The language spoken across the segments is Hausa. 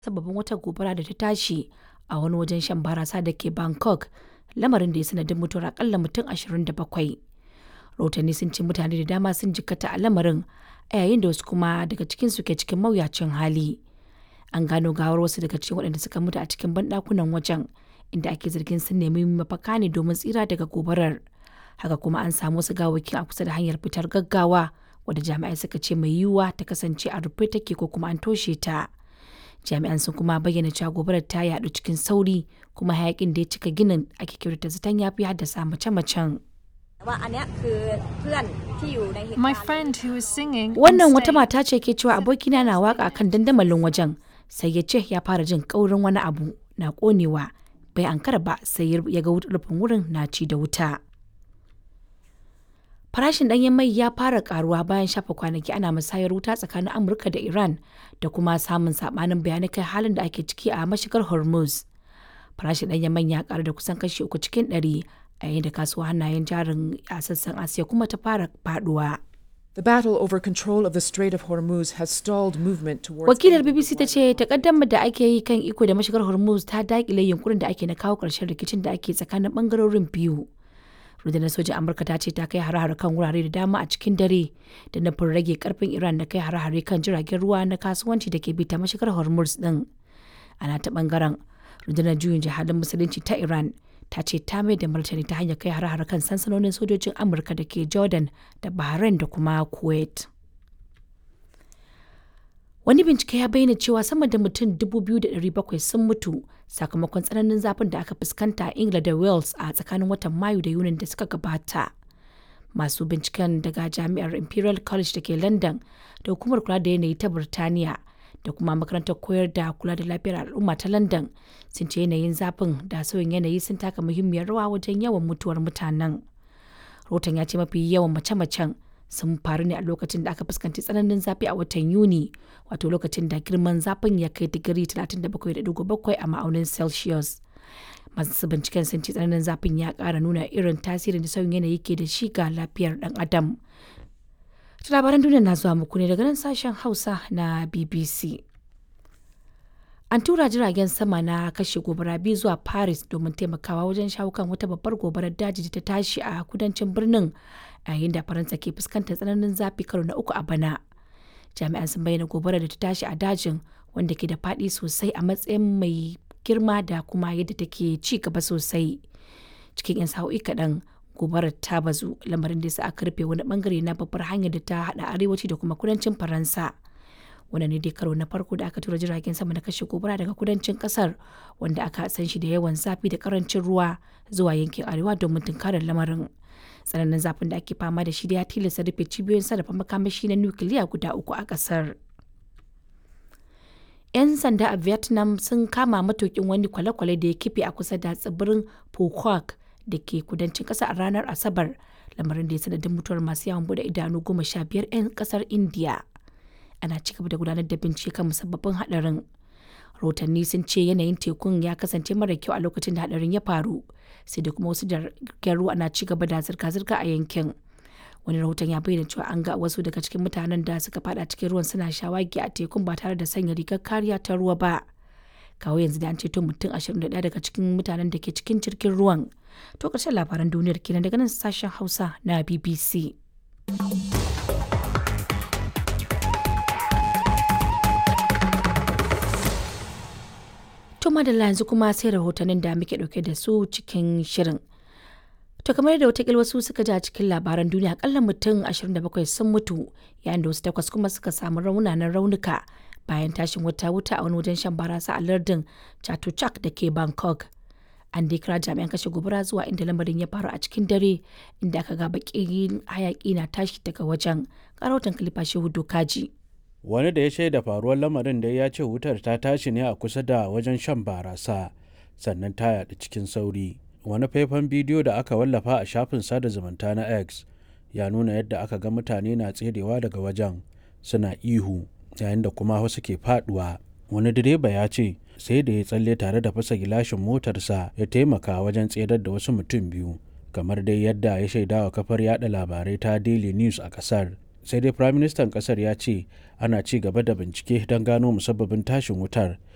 sababin wata gobara da ta tashi a wani wajen shan barasa da ke Bangkok, lamarin da ya sanadin mutuwar akalla mutum 27. Rahotanni sun ce mutane da dama sun jikkata a lamarin a yayin da wasu kuma daga cikinsu ke cikin mawuyacin hali. An gano gawar wasu daga cikin waɗanda suka mutu a cikin banɗakunan wajen inda ake zargin sun nemi mafaka ne domin tsira daga gobarar. Haka kuma an samu wasu gawawwakin a kusa da hanyar fitar gaggawa wadda jami'ai suka ce mai yiwuwa ta kasance a rufe take ko kuma an toshe ta. Jami'an sun kuma bayyana cewa gobarar ta yaɗu cikin sauri kuma hayakin da ya cika ginin ake kyautata zaton ya fi haddasa mace-macen. ว่าอันเนี้ยคือเพื่อนที่อยู่ในเหตุ My การณ์ friend who was singing. on Wannan wata stage mata ce ke cewa abokina na waka kan dandamalin wajen sai ya ce ya fara jin kaurin wani abu na konewa bai ankara ba sai ya ga rufin wurin na ci da wuta. Farashin ɗanyen mai ya fara karuwa bayan shafa kwanaki ana musayar wuta tsakanin Amurka da Iran da kuma samun sabanin bayanai kai halin da ake ciki a mashigar Hormuz. Farashin ɗanyen mai ya karu da kusan kashi uku cikin ɗari a yayin da kasuwa hannayen jarin a sassan Asiya kuma ta fara faduwa. The battle over control of the Strait of Hormuz has stalled movement towards. Wakilar end of the BBC ta ce takaddamar da ake yi kan iko da mashigar Hormuz ta dakile yunkurin da ake na kawo ƙarshen rikicin da ake tsakanin bangarorin biyu. Rundunar sojin Amurka ta ce ta kai hare-hare kan wurare da dama a cikin dare da nufin rage karfin Iran da kai hare-hare kan jiragen ruwa na kasuwanci da ke bi ta mashigar Hormuz din. Ana ta bangaren rundunar juyin jihadin musulunci ta Iran ta ce ta mai da martani ta hanyar kai hare-hare kan sansanonin sojojin Amurka da ke Jordan da Bahrain da kuma Kuwait. Wani bincike ya bayyana cewa sama da mutum 2,700 sun mutu sakamakon tsananin zafin da aka fuskanta a Ingila da Wales a tsakanin watan Mayu da Yunin da suka gabata. Masu binciken daga Jami'ar Imperial College da ke London da Hukumar Kula da Yanayi ta Birtaniya da kuma Makarantar Koyar da Kula da Lafiyar Al'umma ta London sun ce yanayin zafin da sauyin yanayi sun taka muhimmiyar rawa wajen yawan mutuwar mutanen. Rahoton ya ce mafi yawan mace-macen sun faru ne a lokacin da aka fuskanci tsananin zafi a watan Yuni, wato lokacin da girman zafin ya kai digiri 37.7 a ma'aunin Celsius. Masu binciken sun ce tsananin zafin ya ƙara nuna irin tasirin da sauyin yanayi ke da shi ga lafiyar ɗan adam. Ta labaran duniya na zuwa muku ne daga nan sashen Hausa na BBC. An tura jiragen sama na kashe gobara biyu zuwa Paris domin taimakawa wajen shawo kan wata babbar gobarar daji da ta tashi a kudancin birnin a yayin da Faransa ke fuskantar tsananin zafi karo na uku a bana. Jami'an sun bayyana gobarar da ta tashi a dajin wanda ke da faɗi sosai a matsayin mai girma da kuma yadda take ci gaba sosai. Cikin 'yan sa'o'i kaɗan gobarar ta bazu lamarin da sa aka rufe wani bangare na babbar hanyar da ta haɗa arewaci da kuma kudancin Faransa. wannan ne dai karo na farko da aka tura jiragen sama na kashe gobara daga kudancin kasar wanda aka san shi da yawan zafi da karancin ruwa zuwa yankin arewa domin tunkarar lamarin tsananin zafin da ake fama da shi da ya tilasta rufe cibiyoyin sarrafa makamashi na nukiliya guda uku a kasar 'yan sanda a vietnam sun kama matukin wani kwale-kwale da ya kife a kusa da tsibirin phuoc da ke kudancin kasa a ranar asabar lamarin da ya sanadin mutuwar masu yawon bude idanu goma sha biyar 'yan kasar india ana ci gaba da gudanar da bincike kan musabbabin hadarin rahotanni sun ce yanayin tekun ya kasance mara kyau a lokacin da hadarin ya faru sai da kuma wasu jiragen ruwa na ci gaba da zirga-zirga a yankin wani rahoton ya bayyana cewa an ga wasu daga cikin mutanen da suka fada cikin ruwan suna shawagi a tekun ba tare da sanya rigar kariya ta ruwa ba kawo yanzu da an ceto mutum 21 daga cikin mutanen da ke cikin jirgin ruwan to ƙarshen labaran duniyar kenan daga nan sashen hausa na bbc To madalla yanzu kuma sai rahotannin da muke dauke da su cikin shirin. To kamar da watakil wasu suka ji a cikin labaran duniya akalla mutum 27 sun mutu yayin da wasu takwas kuma suka samu raunanan raunuka bayan tashin wata wuta a wani wajen shan barasa a lardin Chatuchak da ke Bangkok. An dai kira jami'an kashe gobara zuwa inda lamarin ya faru a cikin dare inda aka ga bakin hayaki na tashi daga wajen. Karautan kalifa shehu dokaji. wani da ya shaida faruwar lamarin da ya ce wutar ta tashi ne a kusa da wajen shan barasa sannan ta yaɗu cikin sauri wani faifan bidiyo da aka wallafa a shafin sada zumunta na x ya nuna yadda aka ga mutane na tserewa daga wajen suna ihu yayin da kuma wasu ke faduwa wani direba ya ce sai da ya tsalle tare da fasa gilashin motarsa ya taimaka wajen tserar da wasu mutum biyu kamar dai yadda ya shaidawa kafar yada labarai ta daily news a kasar sai dai firaministan kasar ya ce ana ci gaba da bincike don gano musabbabin tashin wutar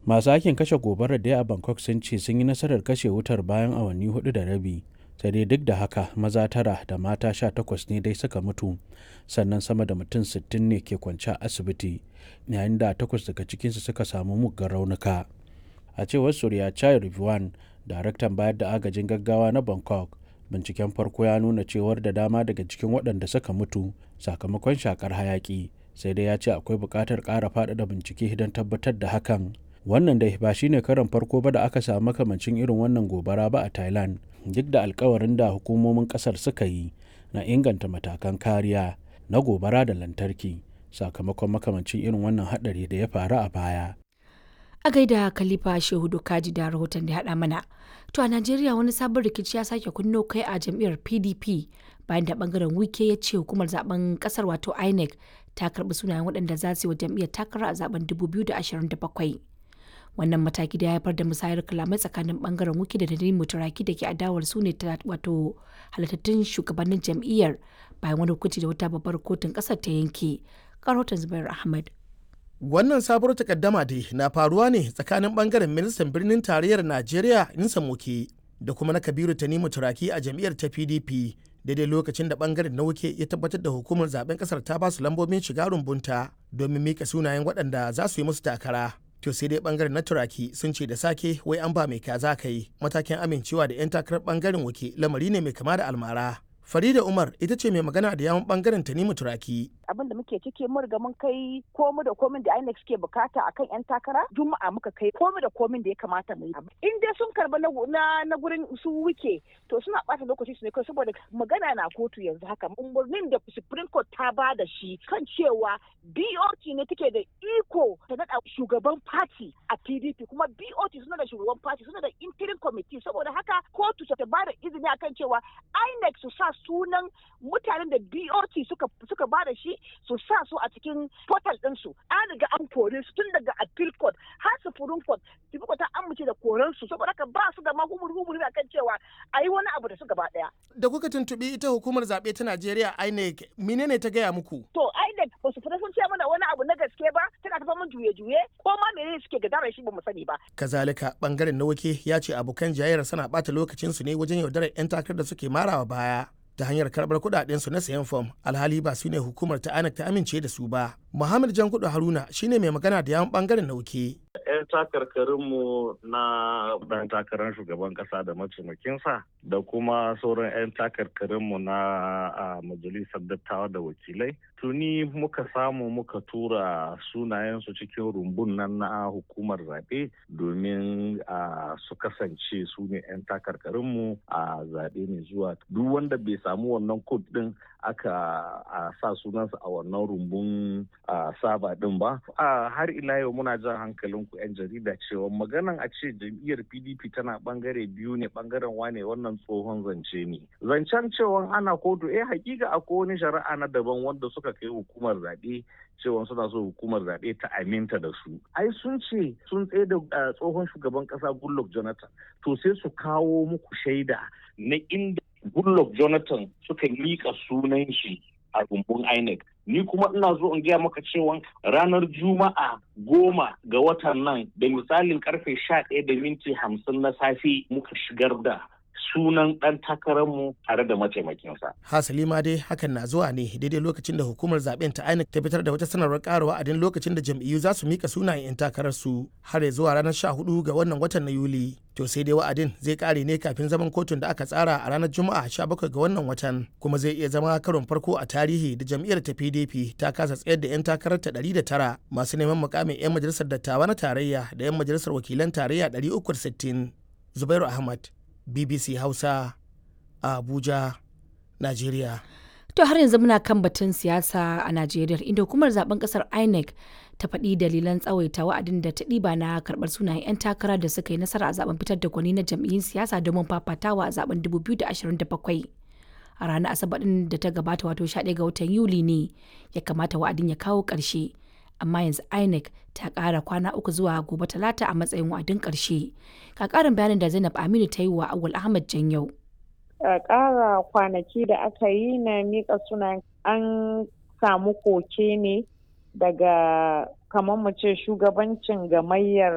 masu aikin kashe gobarar da a bangkok sun ce sun yi nasarar kashe wutar bayan awanni hudu da rabi sai dai duk da haka maza tara da mata sha takwas ne dai suka mutu sannan sama da mutum sittin ne ke kwance a asibiti yayin da takwas daga cikinsu suka samu muggan raunuka a cewar surya chai rivwan daraktan bayar da agajin gaggawa na bangkok binciken farko ya nuna cewar da dama daga cikin waɗanda suka mutu sakamakon shakar hayaki sai dai ya ce akwai buƙatar ƙara faɗaɗa bincike don tabbatar da hakan wannan dai ba shine karon farko ba da aka samu makamancin irin wannan gobara ba a thailand duk da alkawarin da hukumomin kasar suka yi na inganta matakan kariya na gobara da lantarki sakamakon makamancin irin wannan hadari da ya faru a baya a gaida khalifa shehu kaji da rahoton da haɗa mana to a najeriya wani sabon rikici ya sake kunno kai a jam'iyyar pdp bayan da bangaren wike ya ce hukumar zaben kasar wato inec ta karbi sunayen waɗanda za su yi wa jam'iyyar takara a zaben 2027 wannan mataki da ya haifar da musayar kalamai tsakanin bangaren wiki da nadine mutaraki da ke adawar su ne wato halittattun shugabannin jam'iyyar bayan wani hukunci da wata babbar kotun kasar ta yanke karotan zubair ahmad wannan sabuwar takaddama dai na faruwa ne tsakanin bangaren ministan birnin tarayyar najeriya insa moke da kuma na kabiru tanimu turaki a jam'iyyar ta pdp daidai lokacin da bangaren na wuke ya tabbatar da hukumar zaben kasar ta basu lambobin shiga rumbunta domin mika sunayen waɗanda za su yi musu takara to sai dai bangaren na turaki sun ce da sake wai an ba mai kaza ka yi matakin amincewa da 'yan takarar bangaren wuke lamari ne mai kama da almara Farida Umar ita ce mai magana da yawon bangaren Tanimu Turaki. Abin da muke ciki mun riga mun kai komu da komin da INEC suke bukata akan yan takara Juma'a muka kai komu da komin da ya kamata mu yi. In dai sun karba na na gurin su wuke to suna bata lokaci su ne kai saboda magana na kotu yanzu haka umarnin da Supreme Court ta ba da shi kan cewa BOT ne take da iko ta nada shugaban party a PDP kuma BOT suna da shugaban party suna da interim committee saboda haka kotu ta ba da izini akan cewa INEC su sa sunan mutanen da BOT suka suka ba da shi su sa su a cikin portal ɗinsu an riga an kore su tun daga appeal court har supreme court supreme court ta amince da koren su saboda haka ba su da ma humur humur akan cewa a yi wani abu da su gaba ɗaya. Da kuka tuntuɓi ita hukumar zaɓe ta Najeriya INEC menene ta gaya muku? To INEC ba su fita sun ce mana wani abu na gaske ba tana tafa mun juye-juye ko ma menene suke gadara shi ba mu sani ba. Kazalika bangaren na wake ya ce abokan jayayyar suna ɓata lokacinsu ne wajen yaudarar 'yan takarar da suke marawa baya. ta hanyar karbar kudaden su na sayan fom alhali ba su ne hukumar ta anak ta amince da su ba muhammad jankudu haruna shine mai magana da yawan bangaren nauke 'yan takarkarinmu na ɗan takarar shugaban ƙasa da mataimakinsa da kuma sauran 'yan takarkarinmu na majalisar dattawa da wakilai tuni muka samu muka tura sunayensu cikin rumbun nan na hukumar zaɓe domin su kasance su ne 'yan takarkarinmu a zaɓe mai zuwa duk wanda bai samu wannan kod ɗin aka sa sunansa a wannan rumbun saba ɗin ba har ila yau muna jan hankalin ku 'yan jarida cewa maganan a ce jam'iyyar pdp tana bangare biyu ne bangaren wane wannan tsohon zance ne zancen cewa ana kotu eh hakika akwai wani shari'a na daban wanda suka kai hukumar zaɓe cewa suna so hukumar zaɓe ta aminta da su ai sun ce sun tsaye da tsohon shugaban ƙasa goodluck jonathan to sai su kawo muku shaida na inda goodluck jonathan suka miƙa sunan shi a rumbun INEC. Ni kuma ina zo in gaya maka cewa ranar Juma'a goma ga watan nan da misalin karfe sha ɗaya da minti hamsin na safe muka shigar da sunan ɗan takararmu tare da mataimakinsa. Hasali ma dai hakan na zuwa ne daidai lokacin da hukumar zaben ta INEC ta fitar da wata sanarwar ƙara wa'adin lokacin da jam'iyyu za su mika sunayen 'yan takararsu har ya zuwa ranar 14 ga wannan watan na Yuli. To sai dai wa'adin zai ƙare ne kafin zaman kotun da aka tsara a ranar Juma'a 17 ga wannan watan kuma zai iya zama karon farko a tarihi da jam'iyyar ta PDP ta kasa tsayar da 'yan takarar ta 109 masu neman mukamin 'yan majalisar dattawa na tarayya da 'yan majalisar wakilan tarayya 360. Zubairu Ahmad, BBC Hausa a Abuja, Najeriya. To har yanzu muna kan batun siyasa a Najeriya inda hukumar zaben kasar INEC ta faɗi dalilan tsawaita wa'adin da ta ɗiba na karɓar sunayen 'yan takara da suka yi nasara a zaben fitar da gwani na jam'iyyun siyasa domin fafatawa a zaben 2027. A ranar Asabar ɗin da ta gabata wato 11 ga watan Yuli ne ya kamata wa'adin ya kawo ƙarshe. Amma yanzu INEC ta ƙara kwana uku zuwa gobe talata a matsayin wa'adin ƙarshe. Ka ƙarin bayanin da Zainab Aminu ta yi wa Awul Ahmad Janyau. ƙara kwanaki da aka yi na miƙa sunan an samu koke ne daga kamar mu ce shugabancin gamayyar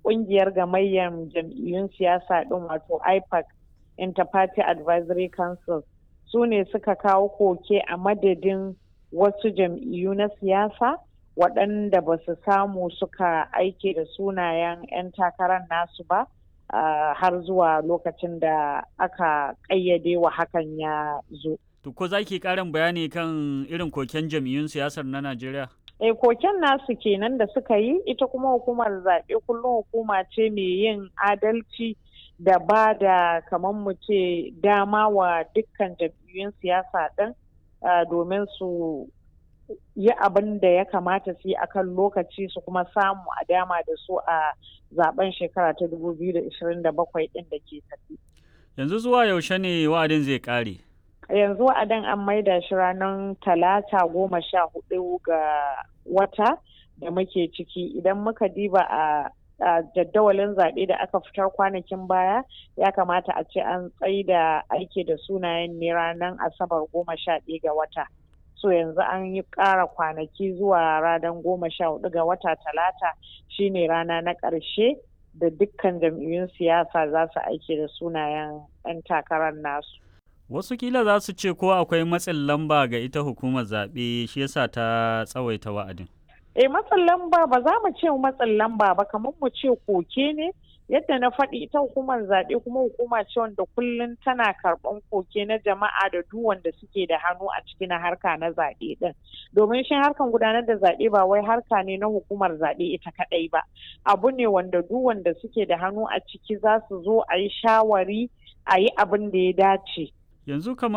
kungiyar gamayyar jam'iyyun siyasa din wato ipac interparty advisory council su ne suka kawo koke a madadin wasu jam'iyyu na siyasa waɗanda ba su samu suka aike da sunayen 'yan takarar nasu ba uh, har zuwa lokacin da aka ƙayyade wa hakan ya zo. To ko za ki ƙarin bayani kan irin koken jam'iyyun siyasar na Najeriya? E koken nasu kenan da suka yi ita kuma hukumar zaɓe kullum hukuma ce mai yin adalci da ba da kamar mu ce dama wa dukkan jam'iyyun siyasa ɗin domin su yi abin da ya kamata su yi akan lokaci su kuma samu a dama da su a zaben shekara ta 2027 ɗin da ke tafi. Yanzu zuwa yaushe ne wa'adin zai ƙare? yanzu wa'adin an maida shi ranar talata goma sha hudu ga wata da muke ciki idan muka diba a jaddawalin zaɓe da aka fitar kwanakin baya ya kamata a ce an da aiki da sunayen ne ranar asabar goma sha ɗaya ga wata so yanzu an yi ƙara kwanaki zuwa ranar goma sha hudu ga wata talata shine rana na ƙarshe da dukkan jam'iyyun siyasa za su aiki da sunayen 'yan takarar nasu Wasu kila za su ce ko akwai matsin lamba ga ita hukumar zaɓe shi yasa ta tsawaita wa'adin. Eh matsin lamba ba za mu ce matsin lamba ba kamar mu ce koke ne yadda na faɗi ita hukumar zaɓe kuma hukuma ce wanda kullum tana karɓan koke na jama'a da duk wanda suke da hannu a cikin harka na zaɓe ɗin domin shi harkan gudanar da zaɓe ba wai harka ne na hukumar zaɓe ita kaɗai ba abu ne wanda duk wanda suke da hannu a ciki za su zo a yi shawari a yi abin da ya dace. Yanzu kamar